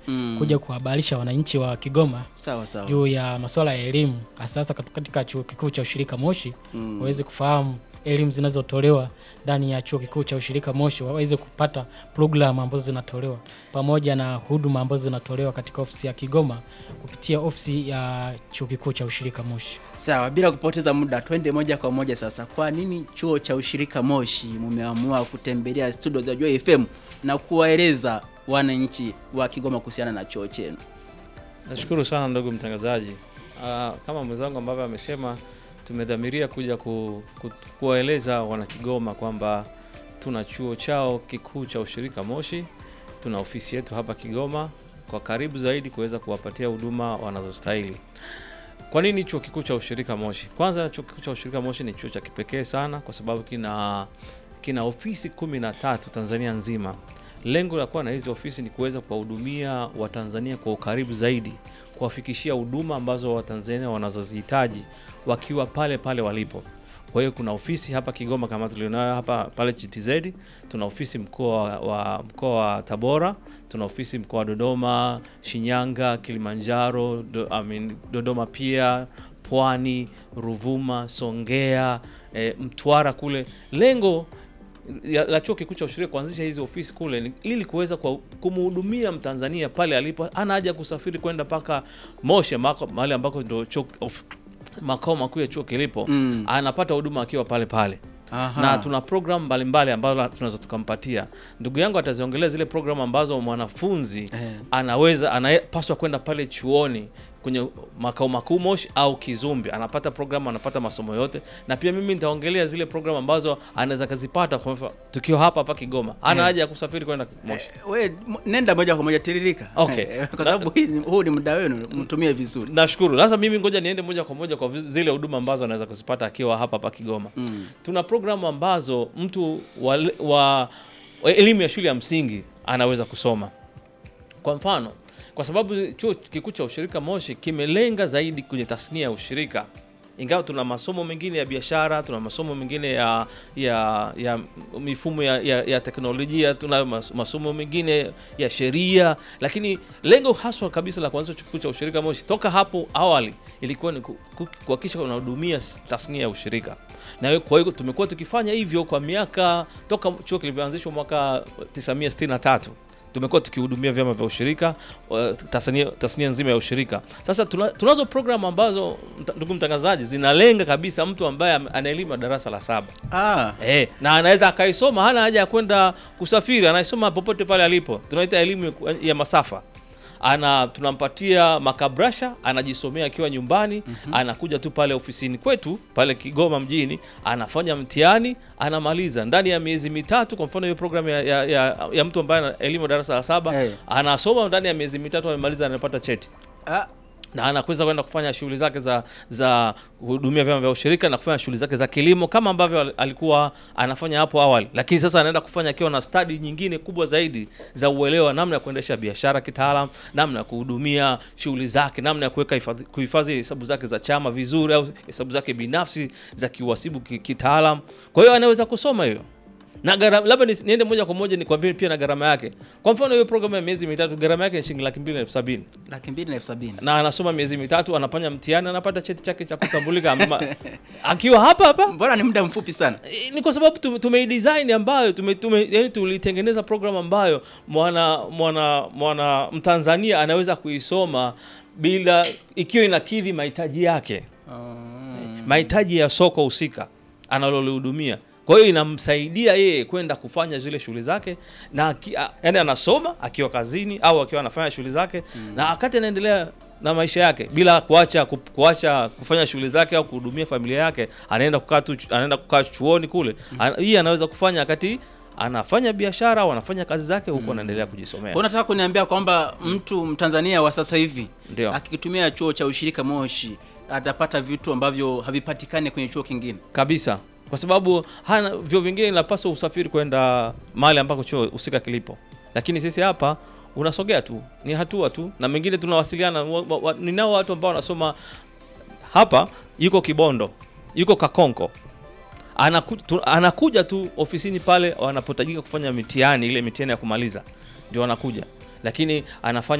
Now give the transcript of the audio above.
Mm. kuja kuhabarisha wananchi wa Kigoma Sawa sawa. juu ya masuala ya elimu hasa hasa katu- katika chuo kikuu cha ushirika Moshi Mm. waweze kufahamu elimu zinazotolewa ndani ya chuo kikuu cha ushirika Moshi, waweze kupata programu ambazo zinatolewa pamoja na huduma ambazo zinatolewa katika ofisi ya Kigoma kupitia ofisi ya chuo kikuu cha ushirika Moshi. Sawa, bila kupoteza muda, twende moja kwa moja sasa. Kwa nini chuo cha ushirika Moshi mumeamua kutembelea studio za Joy FM na kuwaeleza wananchi wa Kigoma kuhusiana na chuo chenu? Nashukuru sana ndugu mtangazaji. Ah, kama mwenzangu ambavyo amesema, tumedhamiria kuja ku, ku, kuwaeleza wanakigoma kwamba tuna chuo chao kikuu cha ushirika Moshi, tuna ofisi yetu hapa Kigoma kwa karibu zaidi kuweza kuwapatia huduma wanazostahili. Kwa nini chuo kikuu cha ushirika Moshi? Kwanza, chuo kikuu cha ushirika Moshi ni chuo cha kipekee sana kwa sababu kina kina ofisi kumi na tatu Tanzania nzima. Lengo la kuwa na hizi ofisi ni kuweza kuwahudumia Watanzania kwa ukaribu zaidi, kuwafikishia huduma ambazo Watanzania wanazozihitaji wakiwa pale pale walipo. Kwa hiyo kuna ofisi hapa Kigoma kama tulionayo hapa pale GTZ, tuna ofisi mkoa wa mkoa wa Tabora, tuna ofisi mkoa wa Dodoma, Shinyanga, Kilimanjaro, do, I mean, Dodoma pia Pwani, Ruvuma, Songea, e, Mtwara kule. Lengo ya- la chuo kikuu cha ushirika kuanzisha hizi ofisi kule ni ili kuweza kwa- kumhudumia Mtanzania pale alipo, ana haja kusafiri kwenda mpaka Moshi ambako- mahali ambako ndio chuo of- makao makuu ya chuo kilipo Mm. anapata huduma akiwa pale pale Aha. na tuna program mbalimbali ambazo tunaweza tukampatia. Ndugu yangu ataziongelea zile program ambazo mwanafunzi Eh. anaweza anapaswa kwenda pale chuoni kwenye makao makuu Moshi au Kizumbi, anapata program, anapata masomo yote, na pia mimi nitaongelea zile program ambazo anaweza kazipata kwa mfano tukiwa hapa hapa Kigoma, ana Eh. haja ya kusafiri kwenda Moshi. We, m- nenda moja kwa moja tiririka. Okay. kwa sababu hii ni- huu ni muda wenu, mtumie vizuri. Nashukuru. Sasa mimi ngoja niende moja kwa moja kwa vi- zile huduma ambazo anaweza kuzipata akiwa hapa hapa Kigoma. Mm. Tuna programu ambazo mtu wa, wa, wa elimu ya shule ya msingi anaweza kusoma. Kwa mfano, kwa sababu chuo kikuu cha ushirika Moshi kimelenga zaidi kwenye tasnia ya ushirika, ingawa tuna masomo mengine ya biashara, tuna masomo mengine ya ya, ya mifumo ya, ya, ya teknolojia, tuna mas- masomo mengine ya sheria, lakini lengo haswa kabisa la kuanzisha chuo kikuu cha ushirika Moshi toka hapo awali ilikuwa ni ku- ku- kuhakikisha unahudumia s- tasnia ya ushirika, na kwa hiyo tumekuwa tukifanya hivyo kwa miaka toka chuo kilivyoanzishwa mwaka 1963 tumekuwa tukihudumia vyama vya ushirika uh, tasnia, tasnia nzima ya ushirika. Sasa tuna, tunazo programu ambazo mta- ndugu mtangazaji, zinalenga kabisa mtu ambaye ame- ana elimu ya darasa la saba Ah. eh, na anaweza akaisoma, hana haja ya kwenda kusafiri, anaisoma popote pale alipo. Tunaita elimu ya- ya masafa ana tunampatia makabrasha anajisomea akiwa nyumbani anakuja tu pale ofisini kwetu pale Kigoma mjini anafanya mtihani anamaliza ndani ya miezi mitatu kwa mfano hiyo programu ya, ya, ya, ya mtu ambaye ana elimu ya darasa la saba Eh. anasoma ndani ya miezi mitatu amemaliza anapata cheti Ah. na anakweza kwenda kufanya shughuli zake za za kuhudumia vyama vya ushirika na kufanya shughuli zake za kilimo kama ambavyo al- alikuwa anafanya hapo awali, lakini sasa anaenda kufanya akiwa na stadi nyingine kubwa zaidi za uelewa namna ya kuendesha biashara kitaalam, namna ya kuhudumia shughuli zake, namna ya kuweka hifadhi- kuhifadhi hesabu zake za chama vizuri au hesabu zake binafsi za kiuhasibu ki- kitaalam. Kwa hiyo anaweza kusoma hiyo na gharama labda ni, niende moja kwa moja nikwambie pia na gharama yake. Kwa mfano hiyo programu ya miezi mitatu gharama yake ni shilingi laki mbili na elfu sabini Laki mbili na elfu sabini. na anasoma miezi mitatu, anafanya mtihani, anapata cheti chake cha kutambulika ama- akiwa hapa hapa. Mbona ni muda mfupi sana? E, Ni kwa sababu tume- tumeidesign ambayo tume, tume, yani tulitengeneza program ambayo mwana mwana mwana Mtanzania anaweza kuisoma bila ikiwa inakidhi mahitaji yake Ah. mahitaji ya soko husika analolihudumia. Kwa hiyo inamsaidia yeye kwenda kufanya zile shughuli zake na aki- a- yani anasoma akiwa kazini au akiwa anafanya shughuli zake na wakati anaendelea na maisha yake bila kuacha ku- kuacha kufanya shughuli zake au kuhudumia familia yake, anaenda kukaa tu anaenda kukaa chuoni kule. Ana- Hii anaweza kufanya wakati anafanya biashara au anafanya kazi zake huku anaendelea kujisomea. Kwa unataka kuniambia kwamba mtu Mtanzania wa sasa hivi Ndio. akikitumia chuo cha ushirika Moshi atapata vitu ambavyo havipatikani kwenye chuo kingine. kabisa kwa sababu hana vyo vingine inapaswa usafiri kwenda mahali ambako chuo husika kilipo, lakini sisi hapa unasogea tu, ni hatua tu, na mengine tunawasiliana. wa- wa- wa- Ninao watu ambao wanasoma hapa, yuko Kibondo, yuko Kakonko, anaku, tu, anakuja tu ofisini pale wanapotajika kufanya mitihani, ile mitihani ya kumaliza ndio anakuja, lakini anafanya